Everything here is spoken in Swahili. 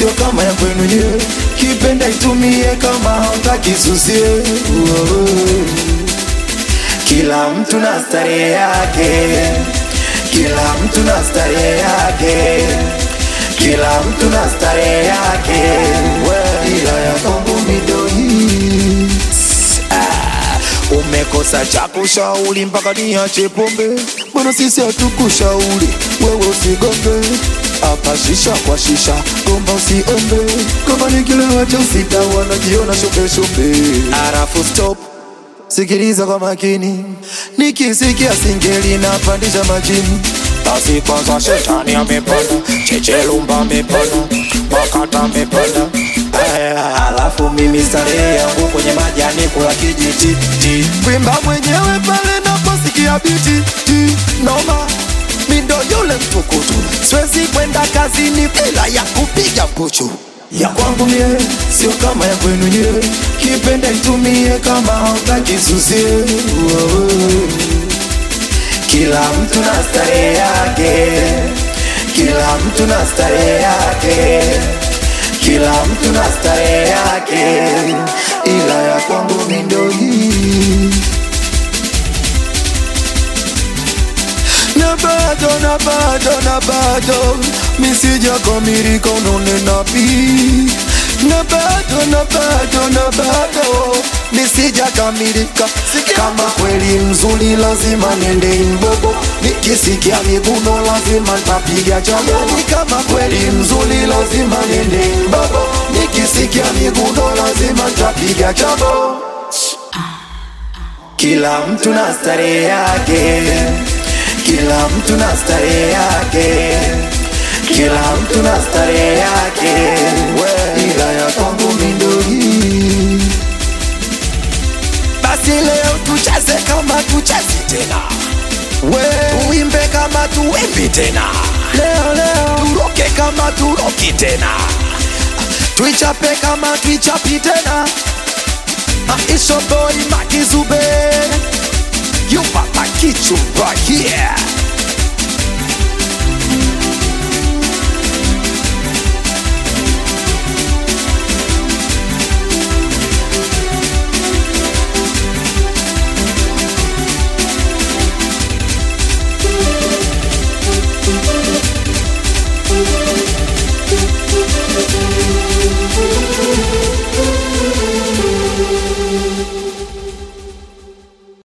sio kama ya kwenu nyewe. Kipenda itumie kama hautaki susie. Uo. Kila mtu na starehe yake, kila mtu na starehe yake, kila mtu na starehe yake, ila ya kwangu midoi Umekosa cha kushauri mpaka niache pombe, mbona sisi hatukushauri wewe usigonge hapa shisha kwa shisha, gomba usiombe, kama ni kilewa cha usita wanajiona shope shope. Arafu stop, sikiliza kwa makini, nikisikia singeli napandisha majini basi kwanza shetani amepanda, chechelumba amepanda, wakata amepanda Aya, alafu mimi starehe yangu kwenye majani kula kijiti ti. Kwimba mwenyewe pale naposikia biti ti. Noma mi ndo yule mtukutu, siwezi kwenda kazini bila ya kupiga puchu ya kwangu mie sio kama ya kwenu nyewe, kipenda itumie kama hautaki susie. Uo. Kila mtu na starehe yake, kila mtu na starehe yake, kila mtu na starehe yake, ila ya kwangu mi ndo hii. na bado na bado na bado misija kamilika unanena pi na bado na bado na bado nisija kamilika kama kweli mzuri lazima nende mbogo nikisikia miguno lazima ntapiga chamo kama kweli mzuri lazima nende mbogo nikisikia miguno lazima ntapiga chamo kila mtu na starehe yake, kila mtu na starehe yake, kila mtu na starehe yake, ila ya kwangu mi ndo hii. Basi leo tucheze kama tuchezi tena, we tuimbe kama tuimbi tena, leo leo turoke kama turoki tena, tuichape kama tuichapi tena. Uh, it's your boy Maki Zube. You papa kichu right here.